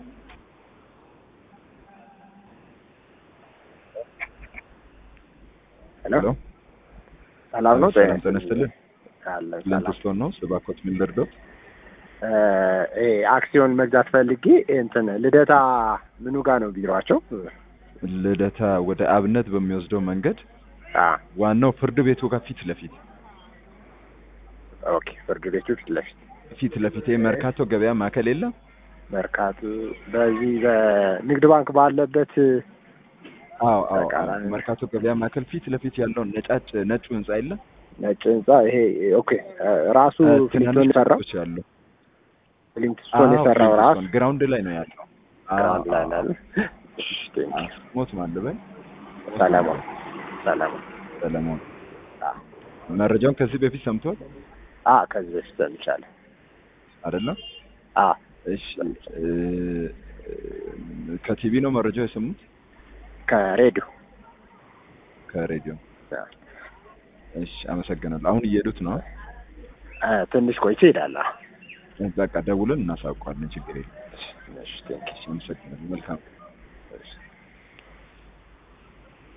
ሄሎ ሄሎ ሰላም ነው? ሰላም ጤና ይስጥልን። አለ ለንትስቶን ነው ስባኮት ምን ልርዳው? እ አክሲዮን መግዛት ፈልጌ እንትን ልደታ ምኑ ጋር ነው ቢሯቸው? ልደታ ወደ አብነት በሚወስደው መንገድ አ ዋናው ፍርድ ቤቱ ጋር ፊት ለፊት ኦኬ ፍርድ ቤቱ ፊት ለፊት ፊት ለፊት ይሄ መርካቶ ገበያ ማዕከል የለም መርካቶ በዚህ በንግድ ባንክ ባለበት አዎ አዎ ተቃራኒ። መርካቶ ገበያ ማዕከል ፊት ለፊት ያለውን ነጫጭ ነጩ ህንጻ የለም ነጭ ህንጻ ይሄ ኦኬ ራሱ ፍሊንቶን የሰራው ሱቆች ያለው ፍሊንቶን የሰራው ራሱ ግራውንድ ላይ ነው ያለው ግራውንድ ላይ ነው ያለው። እሺ ቴንክ ዩ። ሞት ማለበል ሰለሞን ሰለሞን ሰለሞን አ መረጃውን ከዚህ በፊት ሰምቷል አ ከዚህ በፊት ሰምቻለሁ። አይደለም አ እሺ እ፣ ከቲቪ ነው መረጃው የሰሙት ከሬዲዮ ከሬዲዮ አ እሺ አመሰግናለሁ አሁን እየሄዱት ነው አ፣ ትንሽ ቆይቼ እሄዳለሁ። በቃ ደውለን እናሳውቀዋለን ችግር የለም እሺ ቴንክ ዩ። አመሰግናለሁ መልካም እሺ